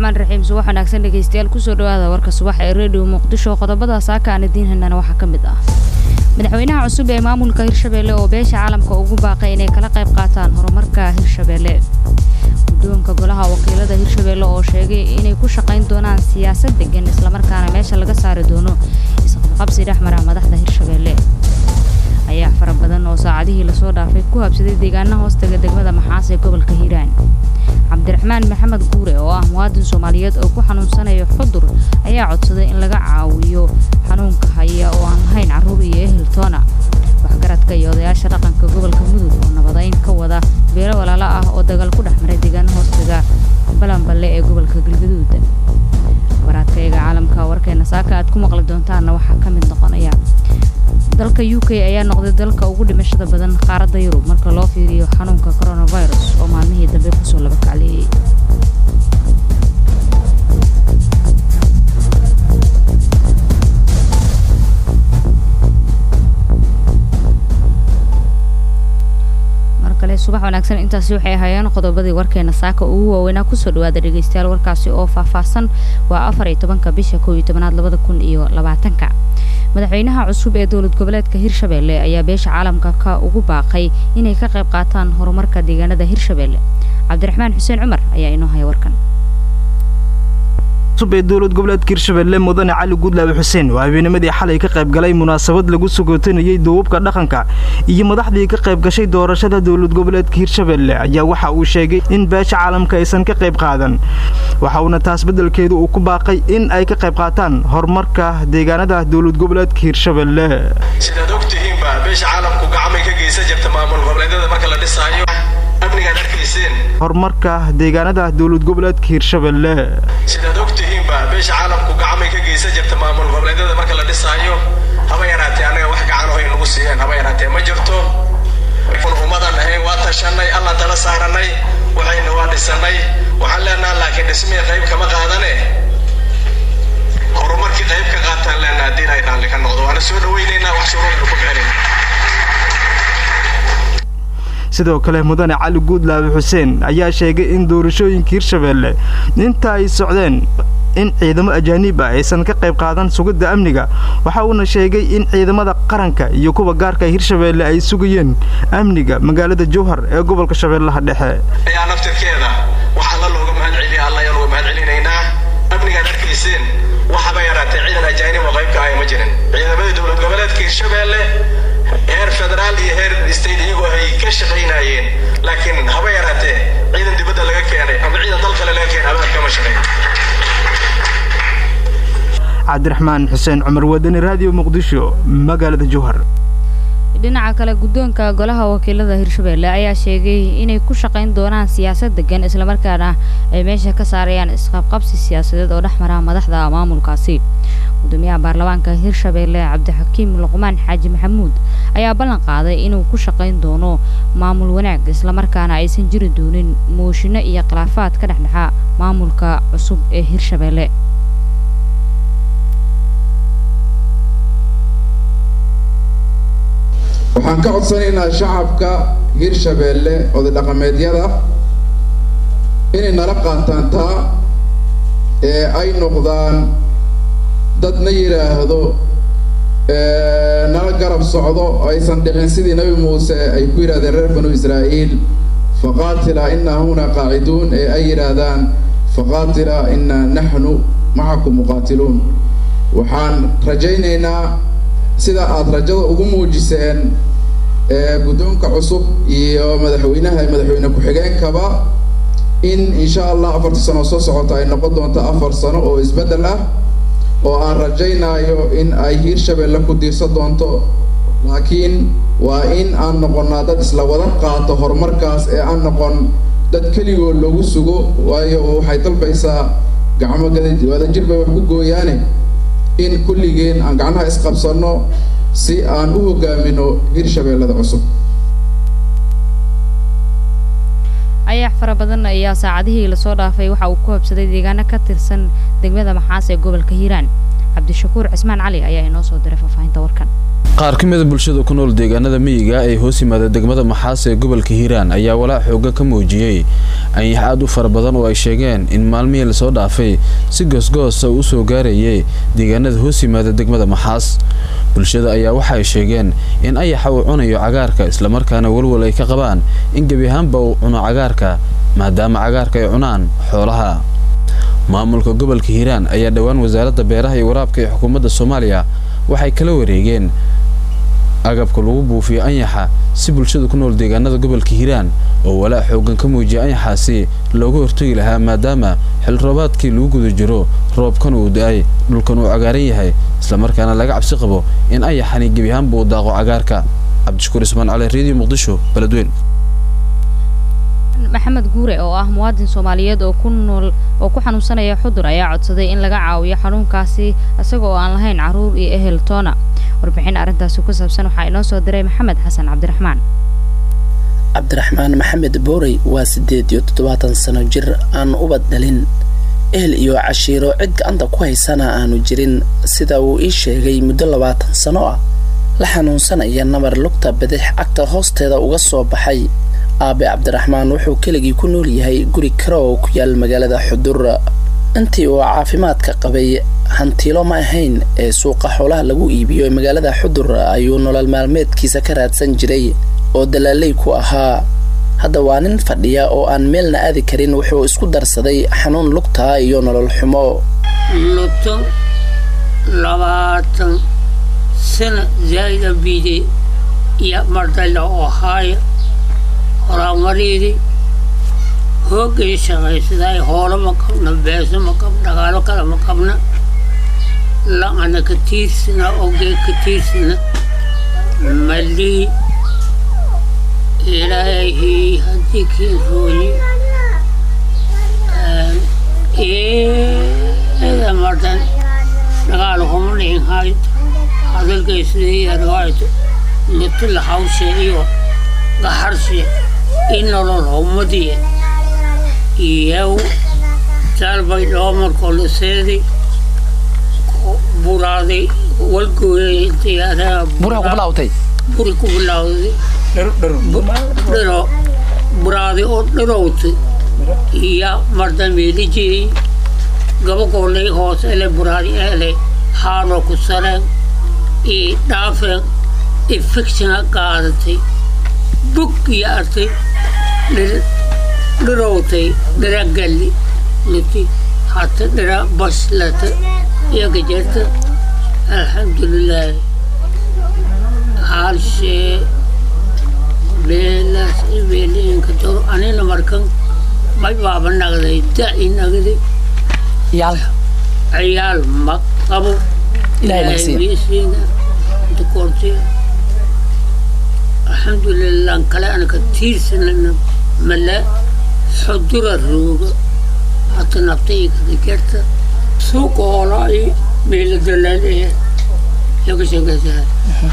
raxmaan raxiim subax wanaagsan dhegeystayaal kusoo dhawaada warka subax ee redio muqdisho qodobada saaka aan idiin haynana waxaa ka mid ah madaxweynaha cusub ee maamulka hirshabeelle oo beesha caalamka ugu baaqay inay kala qayb qaataan horumarka hirshabeelle guddoonka golaha wakiilada hirshabeelle oo sheegay inay ku shaqayn doonaan siyaasad degan islamarkaana meesha laga saari doono isqabqabsi dhexmara madaxda hirshabeelle ayaa fara badan oo saacadihii lasoo dhaafay ku habsaday deegaanaha hoostaga degmada maxaas ee gobolka hiiraan cabdiraxmaan maxamed guure oo ah muwaadin soomaaliyeed oo ku xanuunsanayo xudur ayaa codsaday in laga caawiyo xanuunka haya oo aan lahayn carruur iyo ehel toona waxgaradka iyo odayaasha dhaqanka gobolka mudug oo nabadayn ka wada beelo walaalo ah oo dagaal ku dhex maray deegaana hoostaga balanballe ee gobolka galgaduud baraadkayaga caalamka warkeena saaka aad ku maqli doontaanna waxaa ka mid noqonaya dalka u k ayaa noqday dalka ugu dhimashada badan qaaradda yurub marka loo fiiriyo xanuunka coronavirus oo maalmihii dambe kusoo laba kacleeyey mar kale subax wanaagsan intaasi waxay ahaayeen qodobadii warkeena saaka ugu waaweynaa kusoo dhawaada dhegeystayaal warkaasi oo faahfaahsan waa afar iyo tobanka bisha kow iyo tobanaad labada kun iyo labaatanka madaxweynaha cusub ee dowlad goboleedka hirshabeelle ayaa beesha caalamka ka ugu baaqay inay ka qayb qaataan horumarka deegaanada hirshabeelle cabdiraxmaan xuseen cumar ayaa inoo haya warkan cusub ee dowlad goboleedka hirshabeelle mudane cali gudlaabe xuseen oo habeennimadii xalay ka qayb galay munaasabad lagu sugootanayey duubabka dhaqanka iyo madaxdii ka qayb gashay doorashada dowlad goboleedka hirshabeelle ayaa waxa uu sheegay in beesha caalamka aysan ka qayb qaadan waxa uuna taas beddelkeedu uu ku baaqay in ay ka qayb qaataan horumarka deegaanada dowlad goboleedka hirshabeelle sidaad og tihiinba beesha caalamku gacmay ka geysan jirta maamul goboleedyada marka la dhisaayo amnigaad arkayseen horumarka deegaanada dowlad goboleedka hirshabeelle sidaad og tihiinba beesha caalamku gacmay ka geysan jirta maamul goboleedyada marka la dhisaayo haba yaraatee annaga wax gacan hoy nagu siiyeen haba yaraatee ma jirto kun ummadan ahayn waa tashanay allaan tala saaranay waxayna waa dhisanay waxaan leenaha laakiin dhismihii qayb kama qaadane horumarkii qayb ka qaataan leenaha haddii ay raalli ka noqdo waana soo dhawaynaynaa wax shuruudna ku bixinayna sidoo kale mudane cali guudlaabe xuseen ayaa sheegay in doorashooyinka hirshabeelle inta ay socdeen in ciidamo ajaaniib ah aysan ka qayb qaadan sugidda amniga waxa uuna sheegay in ciidamada qaranka iyo kuwa gaarka hirshabeelle ay sugayeen amniga magaalada jowhar ee gobolka shabeellaha dhexe ayaa naftirkeeda waxaa la looga mahad celiya alla ayaan uga mahad celinaynaa amnigaad arkayseen waxaba yaraatee ciidan ajaanib oo qaybka ahaya ma jirin ciidamadii dowlad goboleedka hirshabeelle heer federaal iyo heer state iyagoo ay ka shaqaynayeen laakiin haba yaraatee ciidan dibadda laga keenay ama ciidan dal kale laga keenay abaad kama shaqayn cabdiraxmaan xuseen cumar wadani raadiyo muqdisho magaalada jowhar dhinaca kale guddoonka golaha wakiilada hirshabeelle ayaa sheegay inay ku shaqayn doonaan siyaasad degan islamarkaana ay meesha ka saarayaan isqabqabsi siyaasadeed oo dhex mara madaxda maamulkaasi gudoomiyaha baarlamaanka hirshabeelle cabdixakiim luqmaan xaaji maxamuud ayaa ballan qaaday inuu ku shaqayn doono maamul wanaag islamarkaana aysan jiri doonin mooshinno iyo khilaafaad ka dhexdhexa maamulka cusub ee hirshabeelle waxaan ka codsanaynaa shacabka hirshabeelle oday dhaqameedyada inay nala qaataan taa ee ay noqdaan dad na yidhaahdo nala garab socdo aysan dhicin sidii nebi muuse ay ku yidhahdeen reer banu israa'iil faqaatila inaa huna qaaciduun ee ay yidhaahdaan faqaatila inaa naxnu macakum muqaatiluun waxaan rajaynaynaa sida aada rajada ugu muujiseen guddoonka cusub iyo madaxweynaha madaxweyne ku-xigeenkaba in insha allah afarta sano soo socota ay noqon doonto afar sano oo isbeddel ah oo aan rajaynayo in ay hiirshabeelle ku diirsan doonto laakiin waa in aan noqonnaa dad isla wada qaato horumarkaas ee aan noqon dad keligood lagu sugo waayo waxay dalbaysaa gacmo wadajir bay wax ku gooyaane in kulligeen aan gacnaha isqabsanno si aan u hogaamino hirshabeellada cusub ayax fara badan ayaa saacadihii lasoo dhaafay waxa uu ku habsaday deegaano ka tirsan degmada maxaas ee gobolka hiiraan cabdishakuur cismaan cali ayaa inoo soo diray faahfaahinta warkan qaar ka mida bulshada ku nool deegaanada miyiga ee hoos yimaada degmada maxaas ee gobolka hiiraan ayaa walaac xooga ka muujiyey anyax aad u fara badan oo ay sheegeen in maalmihii lasoo dhaafay si goosgoosa uu usoo gaarayay deegaanada hoos yimaada degmada maxaas bulshada ayaa waxa ay sheegeen in ayaxa uu cunayo cagaarka islamarkaana walwal ay ka qabaan in gebi ahaanba uu cuno cagaarka maadaama cagaarka ay cunaan xoolaha maamulka gobolka hiiraan ayaa dhowaan wasaaradda beeraha iyo waraabka ee xukuumadda soomaaliya waxay kala wareegeen agabka lagu buufiyo anyaxa si bulshada ku nool deegaanada gobolka hiiraan oo walaac xoogan ka muujiya anyaxaasi looga hortagi lahaa maadaama xil roobaadkii lagu guda jiro roobkan uu da-ay dhulkan uu cagaaran yahay islamarkaana laga cabsi qabo in anyaxani gebi ahaanba uu daaqo cagaarka cabdishakuur ismaan cali reediyo muqdisho beledweyn maxamed guure oo ah muwaadin soomaaliyeed oo ku nool oo ku xanuunsanaya xudur ayaa codsaday in laga caawiyo xanuunkaasi isaga oo aan lahayn caruur iyo ehel toona warbixin arrintaasi ku saabsan waxaa inoo soo diray maxamed xasan cabdiraxmaan cabdiraxmaan maxamed boorey waa siddeed iyo toddobaatan sano jir aan ubad dhalin ehel iyo cashiiro cid gacanta ku haysana aanu jirin sida uu ii sheegay muddo labaatan sano ah la xanuunsanaya nabar lugta bidix cagta hoosteeda uga soo baxay aabe cabdiraxmaan wuxuu keligii ku nool yahay guri kale oo ku yaal magaalada xudur intii uu caafimaadka qabay hantiilo ma ahayn ee suuqa xoolaha lagu iibiyo ee magaalada xudur ayuu nolol maalmeedkiisa ka raadsan jiray oo dalaaley ku ahaa hadda waa nin fadhiya oo aan meelna aadi karin wuxuu isku darsaday xanuun lugtaa iyo nolol xumo luto labaatan sana zaa'ida biide iyo mardayla oo haaya horaamariidi hoogay shaqaysaday hoolo ma qabna beeso ma qabna dhagaalo kale ma qabna la'ana ka tiirsana ogee ka tiirsana malii ilaahii haddii kii rooyi eeda mardan dhagaalo kuma dhihin hayto hadalkay sidii yargayto litila hawshe iyo gaxarshe inolol humadiye iyow talbay dhoomarkoo liseedi buraaday walgooyay buraha ku bilaawtay buri ku bilawday dhiro buraaday oo dhirowtay iyo mardameelijiyey gabagoolay hoos ele buraadi ele haanoo ku sareen iyo dhaafeen infectiona qaadatay bug iyo artay dhirowtay dhira galli lati hata dhira baslata iyo gajarta alxamdulilaahi haalshee beelaas beeliinka doro anina markan may baaba nagday da'i nagday yaal ciyaal ma qabo Ilaahay ma siiyo. miisiina inta koortay alxamdulilah kale anaka tiirsanana male xudura rooga hata naftay kada jarta suuqa hoolaa i meela dalaaleya yaga sheekaysaa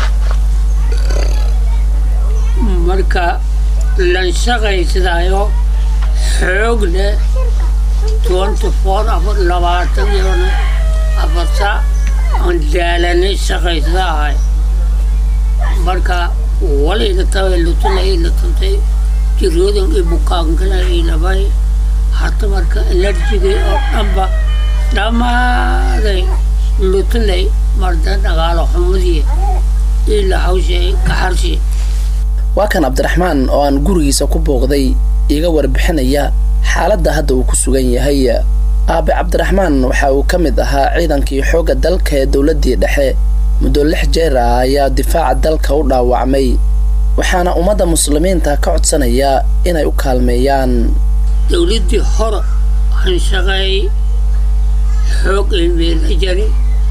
marka lan shaqaysadaayo xoog leh twenty four afar labaatan iyona afar saac aan daalanay shaqaysadahay marka walayda tabay lutuna ila tabtay jiroodan i bukaankana ilabay hata marka enerjigay oo dhanba dhammaaday lutunay marda dhagaalo xumadii ila hawshay kaxarshi waa kan cabdiraxmaan oo aan gurigiisa ku booqday iga warbixinaya xaaladda hadda uu ku sugan yahay aabe cabdiraxmaan waxa uu ka mid ahaa ciidankii xoogga dalka ee dowladdii dhexe muddo lix jeer ah ayaa difaaca dalka u dhaawacmay waxaana ummadda muslimiinta ka codsanaya inay u kaalmeeyaan dowladdii hore aan shaqeeyey xoog ay meela jari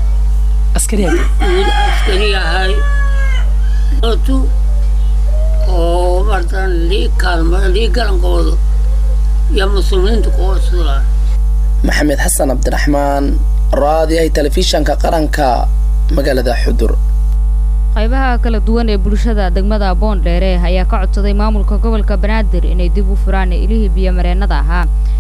wiil askari ahay otu oo mardan lii kaalma lii galankooda iyo muslimiinta ku codsadaan maxamed xasan cabdiraxmaan raadiyahay telefishanka qaranka magaalada xudur qaybaha kala duwan ee bulshada degmada boondheere ayaa ka codsaday maamulka gobolka banaadir inay dib u furaan ilihii biyomareennada ahaa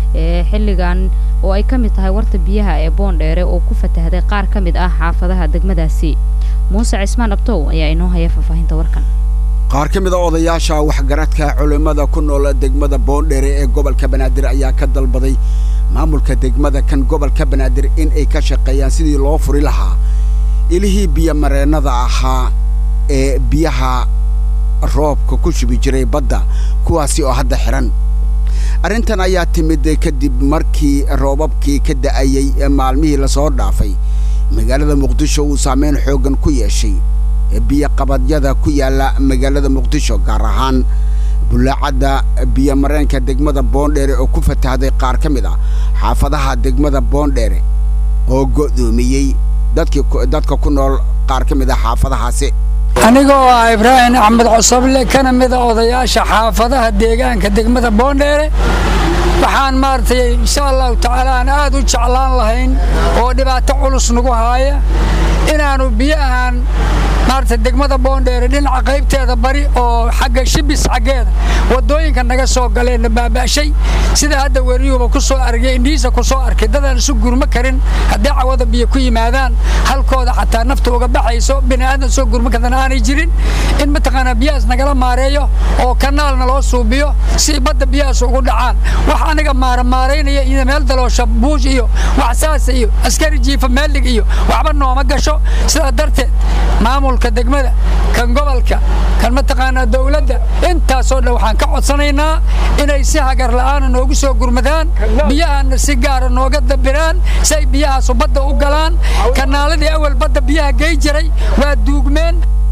ee xilligan oo ay ka mid tahay warta biyaha ee boondheere oo ku fatahday qaar ka mid ah xaafadaha degmadaasi muuse cismaan abtow ayaa inoo haya faahfaahinta warkan qaar ka mid a odayaasha waxgaradka culimmada ku nool degmada boondheere ee gobolka banaadir ayaa ka dalbaday maamulka degmada kan gobolka banaadir in ay ka shaqeeyaan sidii loo furi lahaa ilihii biyomareennada ahaa ee biyaha roobka ku shubi jiray badda kuwaasi oo hadda xihan arrintan ayaa timid kadib markii roobabkii ka da'ayey ee maalmihii lasoo dhaafay magaalada muqdisho uu saameyn xooggan ku yeeshay biyoqabadyada ku yaalla magaalada muqdisho gaar ahaan bulaacadda biyomareenka degmada boondheere oo ku fatahday qaar ka mid ah xaafadaha degmada boondheere oo go'doomiyey dadkii dadka ku nool qaar ka mid ah xaafadahaasi aniga oo ah ibraahim axmed cosoble kana mida odayaasha xaafadaha deegaanka degmada boondheere waxaan maaragtay insha allahu tacaala aan aad u jeclaan lahayn oo dhibaato culus nagu haaya inaannu biyahan maaragtay degmada boondheere dhinaca qaybteeda bari oo xagga shibis xaggeeda waddooyinka naga soo galeenna baaba'shay sida hadda weriyuuba ku soo argay indhihiisa ku soo arkay dadaan isu gurmo karin haddii cawada biyo ku yimaadaan halkooda xataa nafta uga baxayso bini'aadan soo gurmo kadan aanay jirin in mataqaanaa biyahaas nagala maareeyo oo kanaalna loo suubiyo si badda biyahaas ugu dhacaan wax aniga maaramaaraynaya iyo meel daloosha buush iyo wax saasa iyo askari jiifa meelig iyo waxba nooma gasho sidaa darteed maamulka degmada kan gobolka kan mataqaanaa dowladda intaasoo dhan waxaan ka codsanaynaa inay si hagar la'aana noogu soo gurmadaan biyahaana si gaara nooga dabiraan si ay biyahaasu badda u galaan kanaaladii awal badda biyaha gey jiray waa duugmeen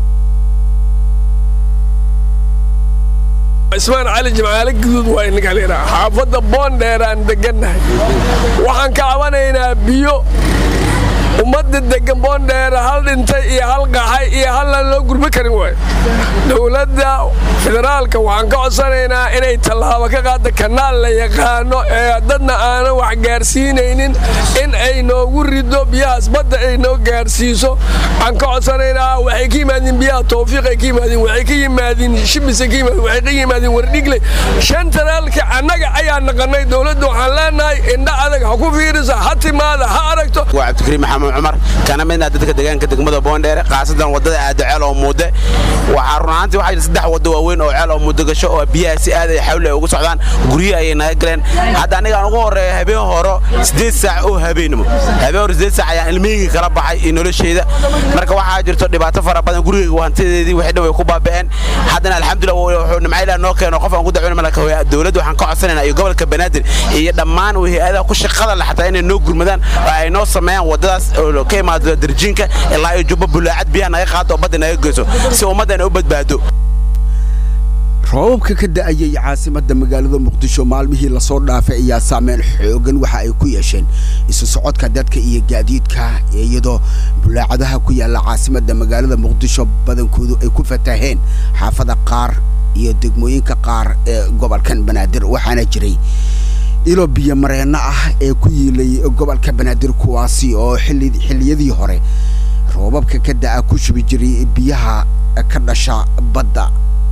ismaan cali jimcaale guduud waa inaga leedaha xaafadda boondheeraan degannahay waxaan ka cabanaynaa biyo ummadda degan boondheera hal dhintay iyo hal qaxay iyo hallaan loo gurmi karin waayo dowladda federaalka waxaan ka codsanaynaa inay tallaabo ka qaada kanaal la yaqaano ee dadna aanan wax gaarsiinaynin in ay noogu rido biyahaas badda ay noo gaarsiiso waxaan ka codsanaynaa waxay ka yimaadiin biyaha tawfiiqay ka yimaadiin waxay ka yimaadiin shibisay ka yimaadiin waxay ka yimaadiin wardhigle shan tanaalka annaga ayaa naqanay dowladda waxaan leenahay indha adag ha ku fiirisa ha timaada ha aragto waa cabdikariim maxamed cumar kana midna dadka deegaanka degmada boondheere khaasadan wadada aada ceel oo muude waxaa run ahaantii waxaa jira saddex waddo waaweyn oo ceel oo muudo gasho oo biyaha si aad ay xawli ay ugu socdaan guryo ayay naga galeen hadda aniga aan ugu horreeya habeen horo siddeed saac oo habeenimo habeen hore siddeed saac ayaan ilmihayga kala baxay iyo nolosheyda marka waxaa jirto dhibaato fara badan gurigayga hantideedii wixii dhan way ku baaba'een haddana alxamdulillah wuxuu nimcayla noo keeno qof aan ku dacweyna malaka dowladda waxaan ka codsanaynaa iyo gobolka banaadir iyo dhammaan hay-adaha ku shaqada leh xataa inay noo gurmadaan oo ay noo sameeyaan waddadaas oo ka imaado darjiinka ilaa iyo jubbo bulaacad biyaha naga qaado oo badda naga geyso si ummaddan u badbaado roobabka ka da'ayay caasimadda magaalada muqdisho maalmihii lasoo dhaafay ayaa saameyn xoogan waxa ay ku yeesheen isu socodka dadka iyo gaadiidka iyadoo bulaacadaha ku yaalla caasimadda magaalada muqdisho badankoodu ay ku fataheen xaafada qaar iyo degmooyinka qaar ee gobolkan banaadir waxaana jiray ilo biyo mareenno ah ee ku yiilay gobolka banaadir kuwaasi oo xilliyadii hore roobabka ka da'a ku shubi jiray biyaha ka dhasha badda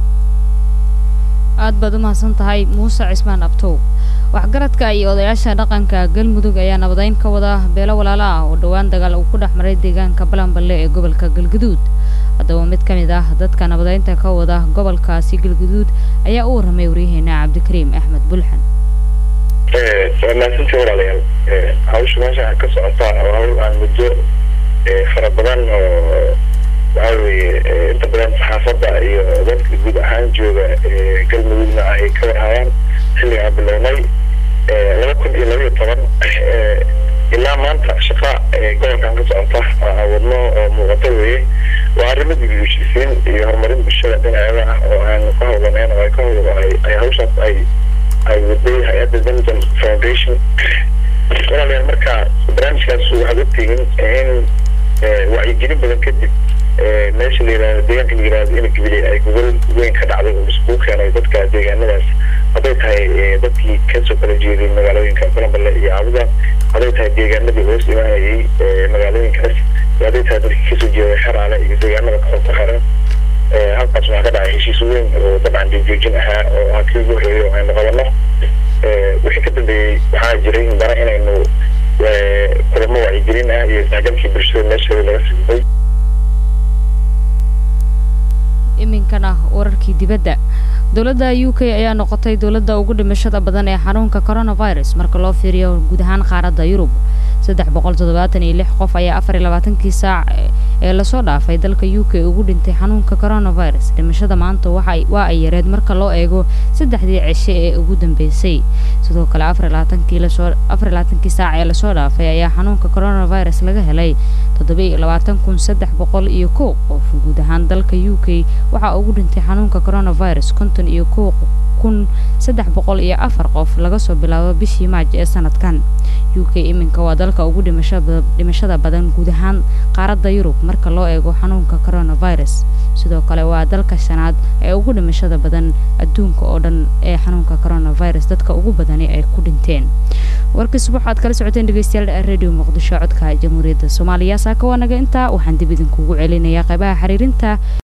aad baad u mahadsan tahay muuse cismaan abtow waxgaradka iyo odayaasha dhaqanka galmudug ayaa nabadayn ka wada beelo walaalo ah oo dhowaan dagaal uu ku dhex maray deegaanka balanballe ee gobolka galguduud haddaba mid ka mid ah dadka nabadaynta ka wada gobolkaasi galguduud ayaa u warramay waryaheena cabdikariim axmed bulxan waa mahadsantii walaalayaal hawsha meesha ka socotaa oo hawl aan muddo fara badan oo waxaa weeye inta badan saxaafadda iyo dadka guud ahaan jooga galmudugna ay ka warhayaan xilligaa bilownay laba kun iyo labaiyo toban ilaa maanta shaqa gobolkan ka socota oo aan wadno oo muuqata weeye waa arrimo dibiyushisiin iyo horumarin bulshada dhinaceeda ah oo aan ka howlanayn oo ay ka howlo ay hawshaas ay ay waday hay-adda denton foundation walaalayaal marka barnaamijkaas waxaad ogtihiin in wacyigelin badan kadib meesha la yirahdo deegaanka la yirahdo in gabiley ay gobol weyn ka dhacday oo iskugu keenay dadka deegaanadaas hadday tahay dadkii kasoo kala jeeday magaalooyinka balanballe iyo caabuda hadday tahay deegaanadii hoos imaanayay magaalooyinkaas iyo hadday tahay dadkii kasoo jeeday xeraale iyo deegaanada kale ku xiran halkaas waxaa ka dhacay heshiis weyn oo dabcan dhiigjoojin ahaa oo ah kii ugu horreeyay oo aynu qabanno wixii ka dambeeyey waxaa waxaa jiray dana inaynu kulamo wacyigelin ah iyo isdhexgalkii bulshada meesheeda laga siibay iminkana wararkii dibadda dowladda u k ayaa noqotay dowladda ugu dhimashada badan ee xanuunka coronavirus marka loo fiiriyo guud ahaan qaaradda yurub saddex boqol toddobaatan iyo lix qof ayaa afar iyo labaatankii saac ee lasoo dhaafay dalka u k ugu dhintay xanuunka coronavirus dhimashada maanta waxa waa ay yareed marka loo eego saddexdii cishe ee ugu dambeysay sidoo kale afar iyo labaatankii lasoo afar iyo labaatankii saac ee lasoo dhaafay ayaa xanuunka coronavirus laga helay toddoba iyo labaatan kun saddex boqol iyo kow qof guud ahaan dalka u k waxaa ugu dhintay xanuunka coronavirus konton iyo kow kun saddex boqol iyo afar qof laga soo bilaabo bishii maaj ee sanadkan u k iminka waa dalka ugu dhimashada badan guud ahaan qaaradda yurub marka loo eego xanuunka coronavirus sidoo kale waa dalka shanaad ee ugu dhimashada badan adduunka oo dhan ee xanuunka coronavirus dadka ugu badani ay ku dhinteen warkii subax aad kala socoteen dhegeystayaal radio muqdisho codka jamhuuriyadda soomaaliya saaka waa naga intaa waxaan dib idinkugu celinayaa qaybaha xiriirinta